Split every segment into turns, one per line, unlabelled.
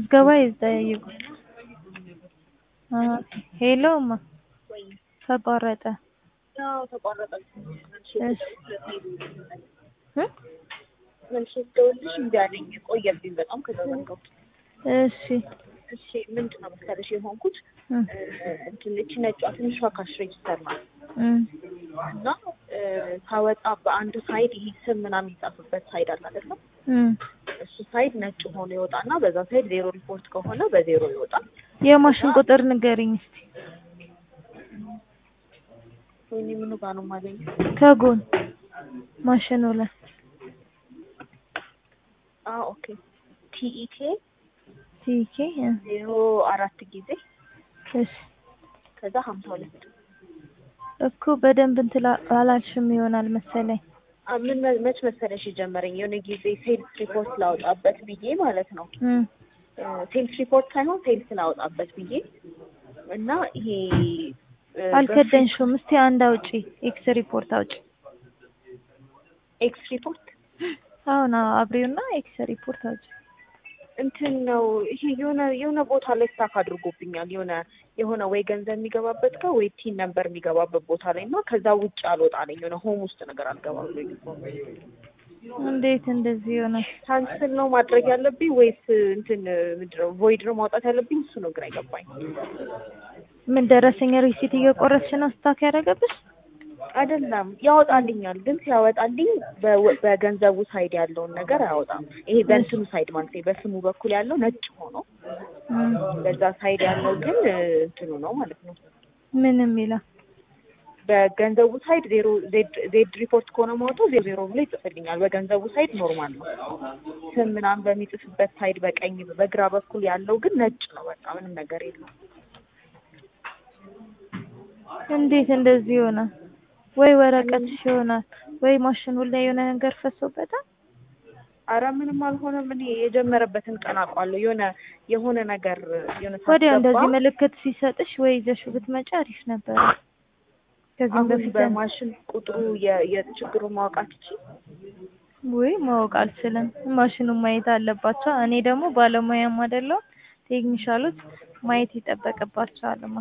ምዝገባ ይጠያየቁ። ሄሎ እማ ተቋረጠ።
ያው ተቋረጠ።
እሺ እ
መልሼ ስደውልልሽ እምቢ አለኝ። ቆየብኝ በጣም ከተዘጋሁት።
እሺ
እሺ ምንድን ነው መሰለሽ የሆንኩት
እ
እንትን እቺ ነጯ ትንሿ ካሽ ሬጅስተር ናት
እ
እና ሳወጣ በአንድ ሳይድ ይሄ ስም ምናምን የሚጻፍበት ሳይድ አለ አይደለም?
እ
እሱ ሳይድ ነጭ ሆኖ ይወጣና በዛ ሳይድ ዜሮ ሪፖርት ከሆነ በዜሮ ይወጣል።
የማሽን ቁጥር ንገሪኝ እስቲ
ወይኔ ምኑ ጋር ነው የማገኘው?
ከጎን ማሽኑ ላይ
አዎ ኦኬ ቲኢኬ
ቲኬ እ
ዜሮ አራት ጊዜ
እሺ
ከዛ ሀምሳ ሁለት
እኮ በደንብ እንትን አላልሽም ይሆናል መሰለኝ።
አ ምን መ- መች መሰለሽ የጀመረኝ የሆነ ጊዜ ሴልስ ሪፖርት ላወጣበት ብዬ ማለት ነው
እ
ሴልስ ሪፖርት ሳይሆን ሴልስ ላወጣበት ብዬ እና ይሄ እ
አልከደንሽውም። እስቲ አንድ አውጪ፣ ኤክስ ሪፖርት አውጪ።
ኤክስ ሪፖርት
አሁን አብሬውና ኤክስ ሪፖርት አውጪ።
እንትን ነው ይሄ የሆነ የሆነ ቦታ ላይ ስታክ አድርጎብኛል። የሆነ የሆነ ወይ ገንዘብ የሚገባበት ጋር ወይ ቲን ነበር የሚገባበት ቦታ ላይ እና ከዛ ውጭ አልወጣለኝ የሆነ ሆም ውስጥ ነገር አልገባ ብሎ
እንዴት እንደዚህ ይሆናል?
ካንስል ነው ማድረግ ያለብኝ ወይስ እንትን ምንድን ነው ቮይድ ነው ማውጣት ያለብኝ? እሱ ነው ግራ አይገባኝ።
ምን ደረሰኝ ሪሲት እየቆረጥሽ ነው ስታክ ያደረገብሽ?
አይደለም ያወጣልኛል፣ ግን ሲያወጣልኝ በ- በገንዘቡ ሳይድ ያለውን ነገር አያወጣም። ይሄ በእንትኑ ሳይድ ማለት ነው በስሙ በኩል ያለው ነጭ ሆኖ
እም፣
በዛ ሳይድ ያለው ግን እ, እንትኑ ነው ማለት ነው።
ምንም ይላል።
በገንዘቡ ሳይድ ዜሮ ዜድ ዜድ ሪፖርት ከሆነ ማውጣው ዜሮ ዜሮ ብሎ ይጽፍልኛል። በገንዘቡ ሳይድ ኖርማል ነው። ስም ምናምን በሚጽፍበት ሳይድ በቀኝ በግራ በኩል ያለው ግን ነጭ ነው። በቃ ምንም ነገር የለም።
እንዴት እንደዚህ ይሆናል? ወይ ወረቀትሽ ይሆናል ወይ ማሽኑ ላይ የሆነ ነገር ፈሶበታል።
አረ ምንም አልሆነም። እኔ የጀመረበትን ቀን አውቃለሁ። የሆነ የሆነ ነገር የሆነ
ወዲያው
ሳስገባ
እንደዚህ ምልክት ሲሰጥሽ ወይ ይዘሽው ብትመጪ አሪፍ ነበር። ከዚህም
አሁን
በፊት
በማሽን ቁጥሩ የ- የችግሩን ማወቅ አትችይም?
ወይ ማወቅ አልችልም። ማሽኑን ማየት አለባቸው። እኔ ደግሞ ባለሙያም አይደለሁም። ቴክኒሻሎች ማየት ይጠበቅባቸዋልማ።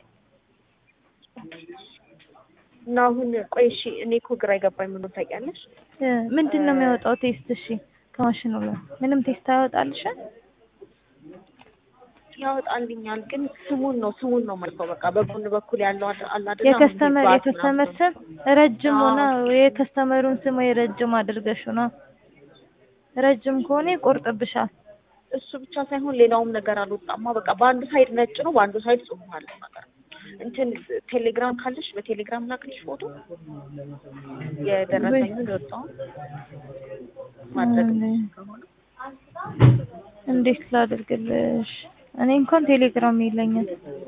እና አሁን ቆይ እሺ፣ እኔ እኮ ግራ የገባኝ ምኑን ታውቂያለሽ?
እ ምንድን ነው የሚያወጣው ቴስት? እሺ ከማሽኑ ላይ ምንም ቴስት አያወጣልሽም?
ያወጣልኛል፣ ግን ስሙን ነው ስሙን ነው መልከው በቃ በጎን በኩል ያለው አለ አለ አይደል? አሁን
የከስተመር
ባት
የከስተመር
ምናምን
ስም ረጅም ሆነ
አዎ።
የከስተመሩን ስም ወይ ረጅም አድርገሽው ነው። ረጅም ከሆነ ይቆርጥብሻል።
እሱ ብቻ ሳይሆን ሌላውም ነገር አልወጣማ። በቃ በአንዱ ሳይድ ነጭ ነው፣ በአንዱ ሳይድ ጽሁፍ አለ ነገር እንትን ቴሌግራም ካለሽ በቴሌግራም ላክልሽ ፎቶ የደረሰኝን የወጣውን ማድረግ
እኔ-
ከሆነ
እንዴት ላድርግልሽ? እኔ እንኳን ቴሌግራም የለኝም።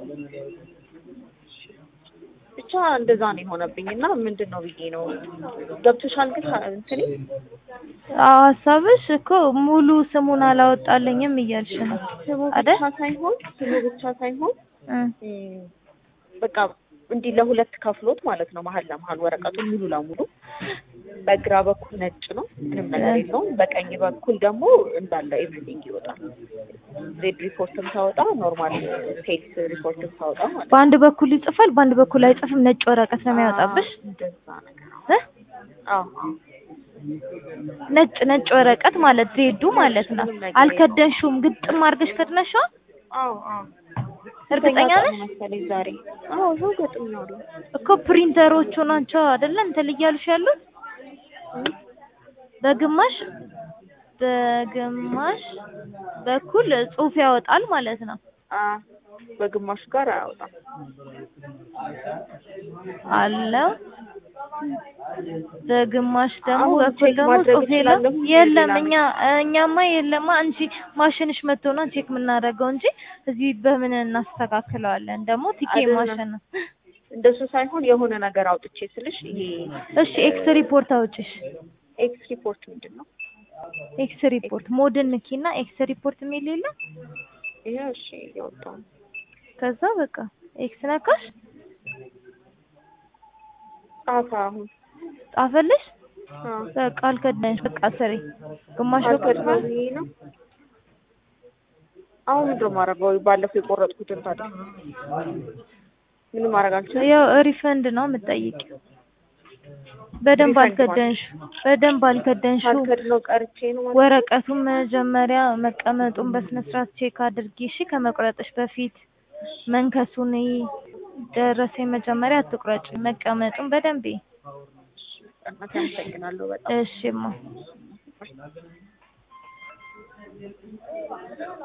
ብቻ እንደዛ ነው የሆነብኝ እና ምንድን ነው ብዬ ነው ገብቶሻል። ግን እንትኔ
አዎ ሀሳብሽ እኮ ሙሉ ስሙን አላወጣልኝም እያልሽ ነው
ስሙ
አይደል?
ብቻ ሳይሆን ስሙ ብቻ ሳይሆን
እ
እም፣ በቃ እንዲህ ለሁለት ከፍሎት ማለት ነው። መሀል ለመሀል ወረቀቱን ሙሉ ለሙሉ በግራ በኩል ነጭ ነው፣ ምንም ነገር የለውም። በቀኝ በኩል ደግሞ እንዳለ ኤቭሪቲንግ ይወጣል። ዜድ ሪፖርትም ታወጣ፣ ኖርማል ሴልስ ሪፖርትም ታወጣ ማለት ነው።
በአንድ በኩል ይጽፋል፣ በአንድ በኩል አይጽፍም። ነጭ ወረቀት ነው የሚያወጣብሽ።
አዎ፣ እንደዛ ነገር
እ
አዎ አዎ።
ነጭ ነጭ ወረቀት ማለት ዜዱ ማለት ነው።
ምንም ነገር
አልከደንሽውም፣ ግጥም አድርገሽ ከድነሽዋል።
አዎ አዎ።
እርግጠኛ
ስንተኛ
ነሽ?
ቀኑ መሰለኝ ዛሬ? አዎ ይኸው ገጥሜዋለሁ።
እኮ ፕሪንተሮቹ ናቸው አይደለ እንትን እያሉሽ ያሉት በግማሽ በግማሽ በኩል ጽሑፍ ያወጣል ማለት ነው።
አዎ በግማሹ ጋር አያወጣም።
አለው በግማሽ ደግሞ
አሁን
በኩል
ቼክ
ደግሞ
ማድረግ
ጽሑፍ የለም
እችላለሁ?
የለም።
ሌላ
እኛ እኛማ የለማ አንቺ ማሽንሽ መጥቶ ነው ቼክ የምናደርገው እንጂ እዚህ በምን እናስተካክለዋለን? ደግሞ ቲኬ
አይደለም።
ማሽን ነው።
እንደሱ ሳይሆን የሆነ ነገር አውጥቼ ስልሽ ይሄ
እሺ ኤክስ ሪፖርት አውጪሽ።
ኤክስ ሪፖርት ምንድን ነው?
ኤክስ ሪፖርት ሞድን ንኪና ኤክስ ሪፖርት የሚል የለም።
ይሄ እሺ እያወጣሁ ነው።
ከዛ በቃ ኤክስ ነካሽ
ጻፈ አሁን
ጻፈልሽ።
አዎ
በቃ አልከዳንሽ። በቃ ስሪ ግማሽ በኩል
አልከድነው ይሄ ነው። አሁን ምንድን ነው የማደርገው? ባለፈው የቆረጥኩትን ታዲያ ምንም ማድረግ አልችልም።
ያው ሪፈንድ ነው የምጠይቂው። በደንብ
ሪፈንድ
አልከደንሽ በደንብ አልከደንሽው።
ሳልከድነው ቀርቼ ነው ማለት ነው።
ወረቀቱን መጀመሪያ መቀመጡን በስነ ስርዓት ቼክ አድርጊ እሺ። ከመቁረጥሽ በፊት መንከሱን እይ። ደረሰኝ መጀመሪያ አትቁረጭ፣ መቀመጡን በደንብ እይ።
እናቴ አመሰግናለሁ በጣም
እሺማ